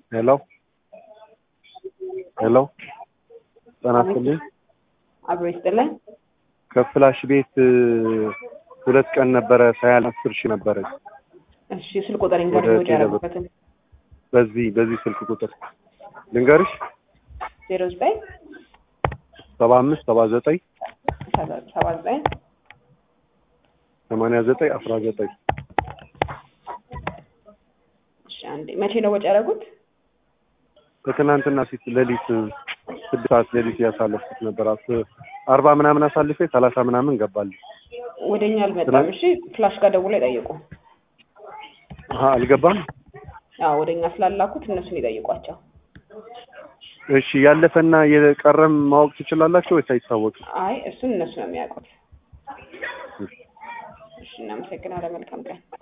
ሄሎ ሄሎ ጤና ይስጥልኝ። አብሮ ይስጥልኝ። ከፍላሽ ቤት ሁለት ቀን ነበረ ሳያል አስር ሺህ ነበረ። እሺ ስልክ ቁጥር ወደ ኢንተርቪው ቴሌብር። ያደረጉበትን በዚህ በዚህ ስልክ ቁጥር ልንገርሽ ዜሮ ዘጠኝ ሰባ አምስት ሰባ ዘጠኝ ሰባ ዘጠኝ ሰማንያ ዘጠኝ አስራ ዘጠኝ እሺ አንዴ መቼ ነው ወጪ ያደረጉት? ከትናንትና ፊት ሌሊት ስድስት ሰዓት ሌሊት ያሳለፍኩት ነበር። አስ- አርባ ምናምን አሳልፌ ሰላሳ ምናምን ገባል። ወደኛ አልመጣም። እሺ ፍላሽ ጋር ደውሎ ይጠይቁ። አሀ አልገባም። አዎ ወደኛ ስላላኩት እነሱን ይጠይቋቸው። እሺ ያለፈና የቀረም ማወቅ ትችላላችሁ ወይስ አይታወቅም? አይ እሱን እነሱ ነው የሚያውቁት። እሺ እናመሰግናለን። መልካም ቀን